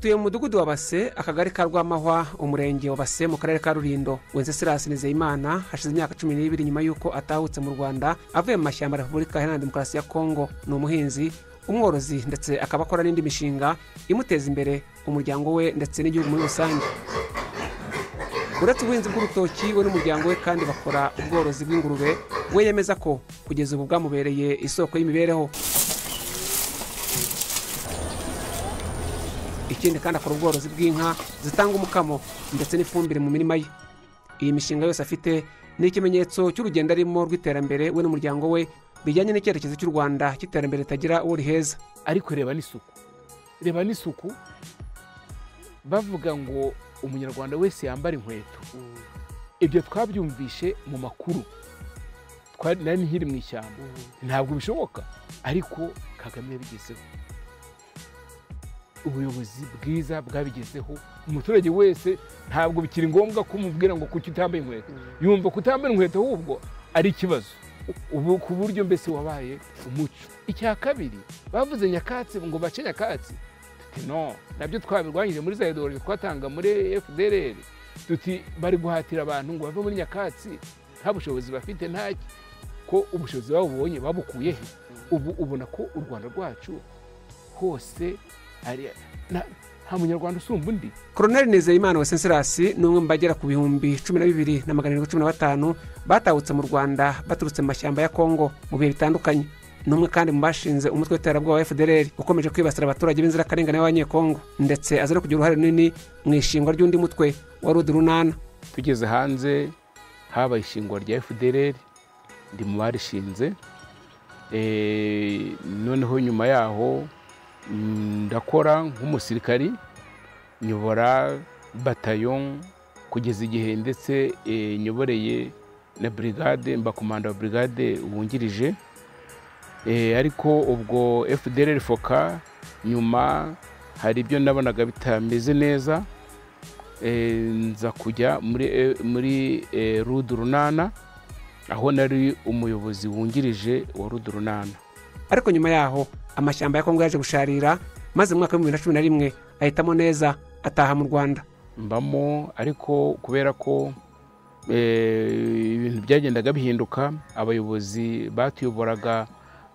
tuye mu mudugudu wa base akagari ka rwamahwa umurenge wa base mu karere ka rulindo wenceslas nizeyimana hashize imyaka cumi n'ibiri nyuma y'uko atahutse mu rwanda avuye mu mashyamba ya repubulika iharanira demokarasi ya kongo ni umuhinzi umworozi ndetse akaba akora n'indi mishinga imuteza imbere umuryango we ndetse n'igihugu muri rusange uretse ubuhinzi bw'urutoki we n'umuryango we kandi bakora ubworozi bw'ingurube we yemeza ko kugeza ubu bwamubereye isoko y'imibereho ikindi kandi akora ubworozi bw'inka zitanga umukamo ndetse n'ifumbire mu mirima ye iyi mishinga yose afite ni ikimenyetso cy'urugendo arimo rw'iterambere we n'umuryango we bijyanye n'icyerekezo cy'u rwanda cy'iterambere ritagira uwo riheza ariko reba n'isuku reba n'isuku bavuga ngo umunyarwanda wese yambara inkweto ibyo twabyumvishe mu makuru nari nkiri mu ishyamba ntabwo bishoboka ariko kagame yabigezeho ubuyobozi bwiza bwabigezeho umuturage wese ntabwo bikiri ngombwa ko umubwira ngo kuki utambaye inkweto yumva kutambara inkweto ahubwo ari ikibazo ubu ku buryo mbese wabaye umuco icya kabiri bavuze nyakatsi ngo bace nyakatsi tuti no nabyo twabirwanyije muri za idorero twatanga muri fdr tuti bari guhatira abantu ngo bave muri nyakatsi nta bushobozi bafite nta ko ubushobozi babubonye babukuye he ubu ubona ko u rwanda rwacu hose hari nta- nta munyarwanda usumba undi koroneli nizeyimana wa senserasi ni umwe mu bagera ku bihumbi cumi na bibiri na magana arindwi cumi na batanu batahutse mu rwanda baturutse mu mashyamba ya kongo mu bihe bitandukanye ni umwe kandi mu bashinze umutwe w'iterabwoba wa fdr ukomeje kwibasira abaturage b'inzirakarengane b'abanyekongo ndetse aza no kugira uruhare runini mu ishingwa ry'undi mutwe wa rudi runana tugeze hanze habaye ishingwa rya fdr ndi mu barishinze Eh, noneho nyuma yaho mm, ndakora nk'umusirikari nyobora batayo kugeza igihe ndetse eh, nyoboreye na brigade mba komanda wa brigade wungirije Eh, ariko ubwo fdr foka nyuma hari ibyo nabonaga bitameze neza Eh, nza kujya muri eh, muri eh, rudu runana aho nari umuyobozi wungirije wa rudu runana ariko nyuma yaho amashyamba ya kongo yaje gusharira maze mu mwaka w'ibihumbi bibiri na cumi na rimwe ahitamo neza ataha mu rwanda mbamo ariko kubera ko eh, ibintu byagendaga bihinduka abayobozi batuyoboraga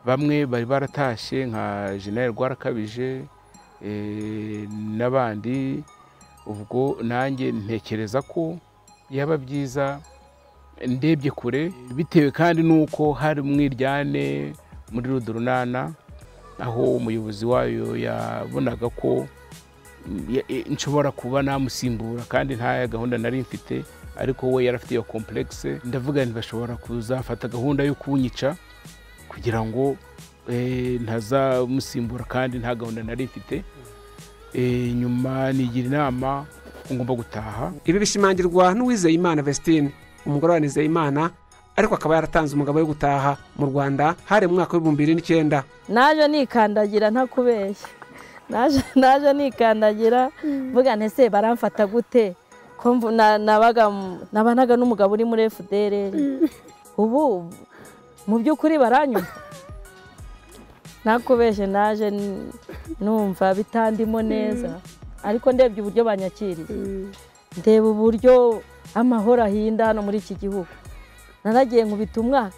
bamwe bari baratashye nka jenerali rwarakabije eh, n'abandi ubwo nanjye ntekereza ko yaba byiza ndebye kure bitewe kandi n'uko hari umwiryane muri rudurunana aho umuyobozi wayo yabonaga ko ya- e- nshobora kuba namusimbura kandi nta gahunda nari mfite ariko we yari afite iyo komplekise ndavuga nti bashobora kuzafata gahunda yo kunyica kugira ngo eh, ntazamusimbura kandi nta gahunda nari mfite Eh, nyuma nigira inama ko ngomba gutaha ibi bishimangirwa n'uwizeyimana vestine umugore wa nizeyimana ariko akaba yaratanze umugabo wo gutaha mu rwanda hari mu mwaka w'ibihumbi bibiri n'icyenda naje nikandagira ntakubeshya naje naje nikandagira mvuga nti ese baramfata gute ko mvu- na- nabaga mu- nabanaga n'umugabo uri muri fdr ubu mu by'ukuri baranyuma ntakubeshye naje n- numva bitandimo neza ariko ndebye uburyo banyakiriye ndeba uburyo amahoro ahinda hano muri iki gihugu naragiye nkubita umwaka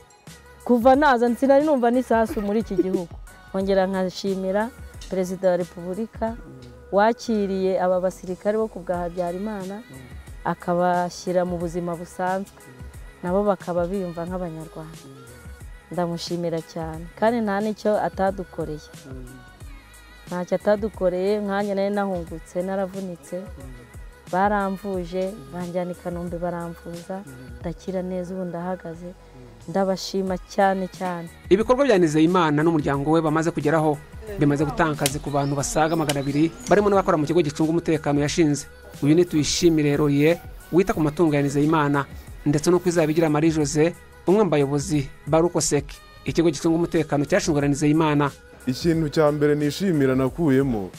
kuva naza sinari numva n'isasu muri iki gihugu nkongera nkashimira perezida wa repubulika wakiriye aba basirikare bo ku bwa habyarimana akabashyira mu buzima busanzwe nabo bakaba biyumva nk'abanyarwanda ndamushimira cyane kandi nta n'icyo atadukoreye ntacyo atadukoreye nkanjye nari nahungutse naravunitse baramvuje banjyana i kanombe baramvuza ndakira neza ubu ndahagaze ndabashima cyane cyane ibikorwa bya nizeyimana n'umuryango we bamaze kugeraho bimaze gutanga akazi ku bantu basaga magana abiri barimo n'abakora mu kigo gicunga umutekano yashinze uyu ni tuyishimire roye wita ku matungo ya nizeyimana ndetse no kwizabigira marie jose umwe mu bayobozi ba rukoseki ikigo gicunga umutekano cyashinzwe na nizeyimana ikintu cya mbere nishimira nakuyemo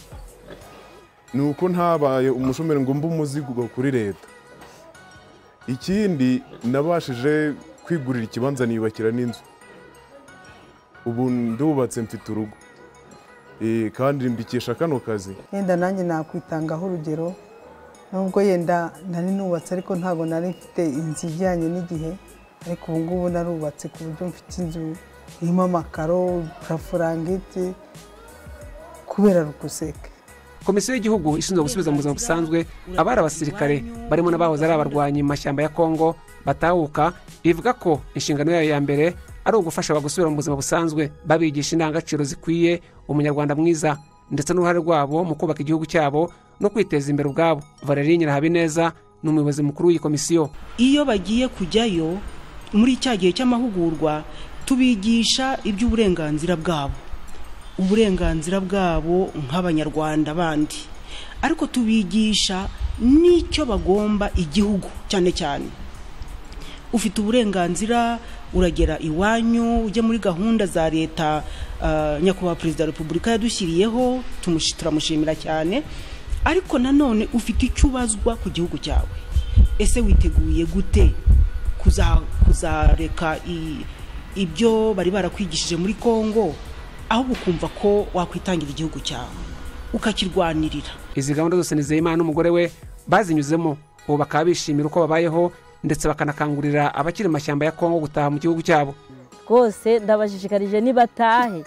ni uko ntabaye umushomeri ngo mbe umuzigo kuri leta ikindi nabashije kwigurira ikibanza niyubakira n'inzu ubu ndubatse mfite urugo Eh, kandi mbikesha kano kazi yenda nanjye nakwitangaho urugero nubwo yenda nari nubatse ariko ntabwo nari mfite inzu ijyanye n'igihe ariko ubu ngubu narubatse ku buryo mfite inzu irimo amakaro purafurangiti kubera rukuseke komisiyo y'igihugu ishinzwe gusubiza mu buzima busanzwe abari abasirikare barimo n'abahoze ari abarwanyi mu mashyamba ya kongo batahuka ivuga ko inshingano yayo ya mbere ari ugufasha abagusubira mu buzima busanzwe babigisha indangagaciro zikwiye umunyarwanda mwiza ndetse n'uruhare rwabo mu kubaka igihugu cyabo no kwiteza imbere ubwabo valerie nyirahabineza ni umuyobozi mukuru w'iyi komisiyo iyo bagiye kujyayo muri cya gihe cy'amahugurwa tubigisha iby'uburenganzira bwabo uburenganzira bwabo nk'abanyarwanda bandi ariko tubigisha n'icyo bagomba igihugu cyane cyane ufite uburenganzira uragera iwanyu ujya muri gahunda za leta ah, nyakubahwa perezida wa repubulika yadushyiriyeho tumushi- turamushimira cyane ariko nanone ufite icyo ubazwa ku gihugu cyawe ese witeguye gute kuza- kuzareka i- ibyo bari barakwigishije muri kongo ahubwo ukumva ko wakwitangira igihugu cyawe ukakirwanirira izi gahunda zose nizeyimana n'umugore we bazinyuzemo ubu bakaba bishimira uko babayeho ndetse bakanakangurira abakiri mu mashyamba ya kongo gutaha mu gihugu cyabo rwose ndabashishikarije nibatahe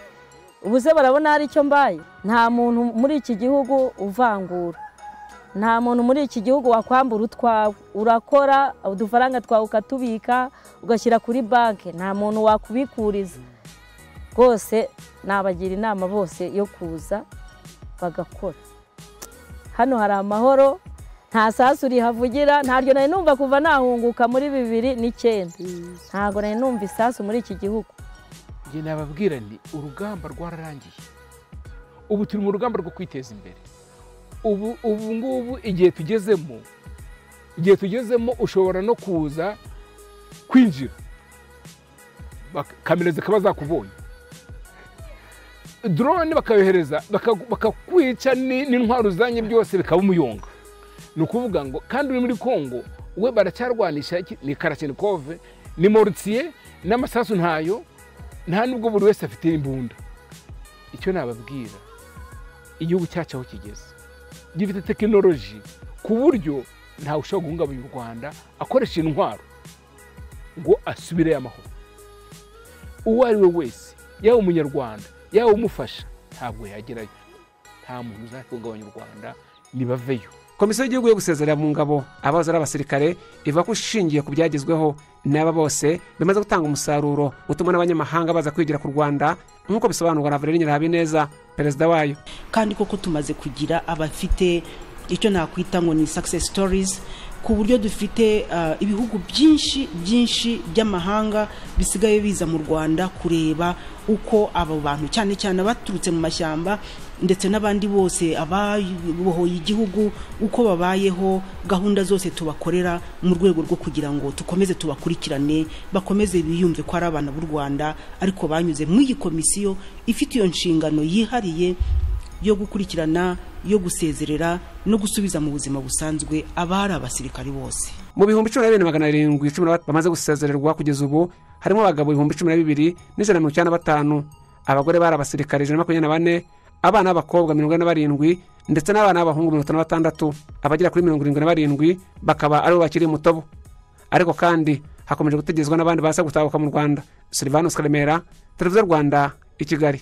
ubu se barabona hari icyo mbaye nta muntu muri iki gihugu uvangura nta muntu muri iki gihugu wakwambura utwawe urakora udufaranga twawe ukatubika ugashyira kuri banki nta muntu wakubikuriza rwose nabagira inama bose yo kuza bagakora hano hari amahoro nta sasu rihavugira ntaryo nari numva kuva nahunguka muri bibiri n'icyenda ntabwo nari numva isasu muri iki gihugu njye nababwira nti urugamba rwararangiye ubu turi mu rugamba rwo kwiteza imbere ubu ubu ngubu igihe tugezemo igihe tugezemo ushobora no kuza kwinjira Bak- kamera zikaba zakubonye drone bakayohereza baka- bakakwica ni- n'intwaro uzanye byose bikaba umuyonga ni ukuvuga ngo kandi uri muri kongo we baracyarwanisha iki? ni karashenikove ni morutiye n'amasasu ntayo nta nubwo buri wese afite imbunda icyo nababwira igihugu cyacu aho kigeze gifite tekinoloji ku buryo ntawe ushobora guhungabanya u rwanda akoresha intwaro ngo asubire amahoro uwo ari we wese yaba umunyarwanda yaba umufasha ntabwo yagerayo nta muntu uzahungabanya u rwanda nibaveyo komisiyo y'igihugu yo gusezerera mu ngabo abahoze ari abasirikare ivuga ko ishingiye ku byagezweho n'aba bose bimaze gutanga umusaruro utuma n'abanyamahanga baza kwigira ku rwanda nk'uko bisobanurwa na valerie nyirahabineza perezida wayo kandi koko tumaze kugira abafite icyo nakwita ngo ni success stories ku buryo dufite ah, ibihugu byinshi byinshi by'amahanga bisigaye biza mu rwanda kureba uko abo bantu cyane cyane abaturutse mu mashyamba ndetse n'abandi bose ababohoye igihugu uko babayeho gahunda zose tubakorera mu rwego rwo kugira ngo tukomeze tubakurikirane bakomeze biyumve ko ari abana b'u rwanda ariko banyuze mu iyi komisiyo ifite iyo nshingano yihariye yo gukurikirana yo gusezerera no gusubiza mu buzima busanzwe abari abasirikari bose mu bihumbi cumi na bibiri na magana arindwi cumi na batatu bamaze gusezererwa kugeza ubu harimo abagabo ibihumbi cumi na bibiri n'ijana na mirongo icyenda na batanu abagore bari abasirikare ijana na makumyabiri na bane abana b'abakobwa mirongo ine na barindwi ndetse n'abana b'abahungu mirongo itanu na batandatu abagera kuri mirongo irindwi na barindwi bakaba aribo bakiri mutobo ariko kandi hakomeje gutegerezwa n'abandi baza gutahuka mu rwanda silvanus karemera televiziyo rwanda i kigali